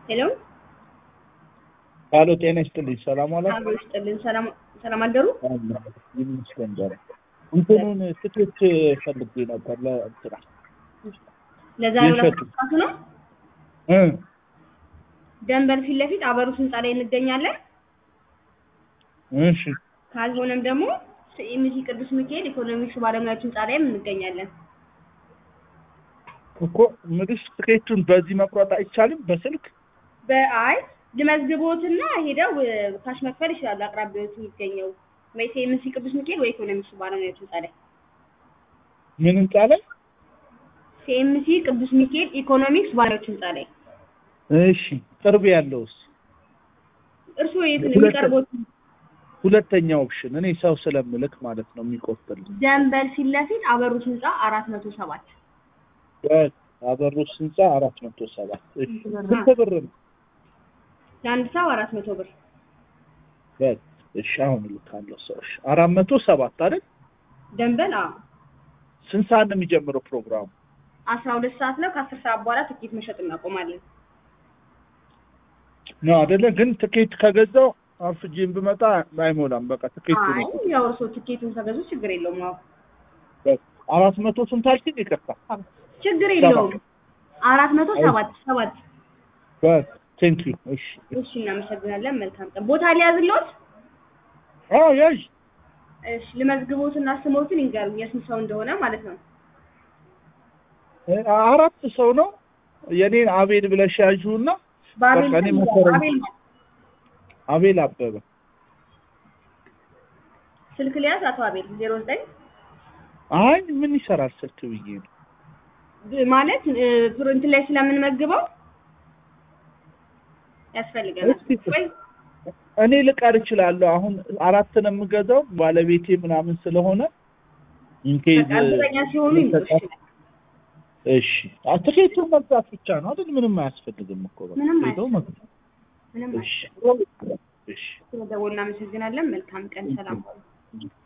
ሄሎ ሄሎ ጤና ይስጥልኝ። ሰላም ዋላ አብሮ ይስጥልን። ሰላም ሰላም አደሩ። ይመስገን ዛሬ እንትኑን ትኬት ፈልጌ ነበር ለእንትና ለዛሬው የሸጡ። ለማስፋቱ ነው። እ ደንበል ፊት ለፊት አበሩስ ህንጻ ላይ እንገኛለን። እሺ ካልሆነም ደግሞ ሲኤምሲ ቅዱስ ሚካኤል ኢኮኖሚክስ ባለሙያዎች ህንጻ ላይም እንገኛለን። እኮ ምልሽ ትኬቱን በዚህ መቁረጥ አይቻልም በስልክ በአይ ልመዝግቦትና ሄደው እ፣ ካሽ መክፈል ይችላሉ። አቅራቢዎት የሚገኘው ወይ ሲኤምሲ ቅዱስ ሚካኤል ወይ ኢኮኖሚክስ ባለሙያዎች ህንጻ ላይ ምን ህንጻ ላይ? ሲኤምሲ ቅዱስ ሚካኤል ኢኮኖሚክስ ባለሙያዎች ህንጻ ላይ እሺ ቅርብ ያለውስ እርስዎ የት ነው ሁለት- የሚቀርቡት? ሁለተኛ ኦፕሽን እኔ ሰው ስለምልክ ማለት ነው የሚቆርጥልኝ ደንበል ፊት ለፊት አበሩስ ህንጻ አራት መቶ ሰባት አበሩስ ህንጻ አራት መቶ ሰባት እሺ ስንት ብር ነው? ለአንድ ሰው አራት መቶ ብር በል እሺ አሁን እልካለሁ ሰዎች አራት መቶ ሰባት አይደል? ደንበል አዎ ስንት ሰዓት ነው የሚጀምረው ፕሮግራሙ? አስራ ሁለት ሰዓት ነው። ከአስር ሰዓት በኋላ ትኬት መሸጥ እናቆማለን። ነው አይደለ? ግን ትኬት ከገዛው አርፍጄን ብመጣ አይሞላም። በቃ ትኬቱ አይ ነው ያው እርስዎ ትኬቱን ከገዙ ችግር የለውም። አዎ አራት መቶ ስንት አልሽኝ? ይቅርታ ችግር የለውም። አራት መቶ ሰባት ሰባት በል ቴንክ ዩ እሺ እሺ፣ እናመሰግናለን። መልካም ቀን። ቦታ ሊያዝልዎት? አዎ ያዥ እሺ፣ ልመዝግቦትና ስሞትን ይንገሩኝ፣ የስንት ሰው እንደሆነ ማለት ነው። እ፣ አራት ሰው ነው የኔን አቤል ብለሽ ያዥውና በአቤል በቃ እኔ ስም መሰረት- አቤል አቤል አበበ ስልክ ሊያዝ አቶ አቤል ዜሮ ዘጠኝ አይ ምን ይሰራል ስልክ ብዬ ነው ማለት እ፣ ፍርንት ላይ ስለምንመግበው ያስፈልገናል እስኪ ወይ እኔ ልቀር እችላለሁ አሁን አራት ነው የምገዛው ባለቤቴ ምናምን ስለሆነ ኢንኬዝ በቃ እርግጠኛ ሲሆኑ ይምጡ። እሺ፣ እሺ አ፣ ትኬቱን መግዛት ብቻ ነው አይደል ምንም አያስፈልግም እኮ በቃ ምንም ሄደው መግዛት ምንም እሺ እሺ ስለደወሉ እናመሰግናለን። መልካም ቀን። ሰላም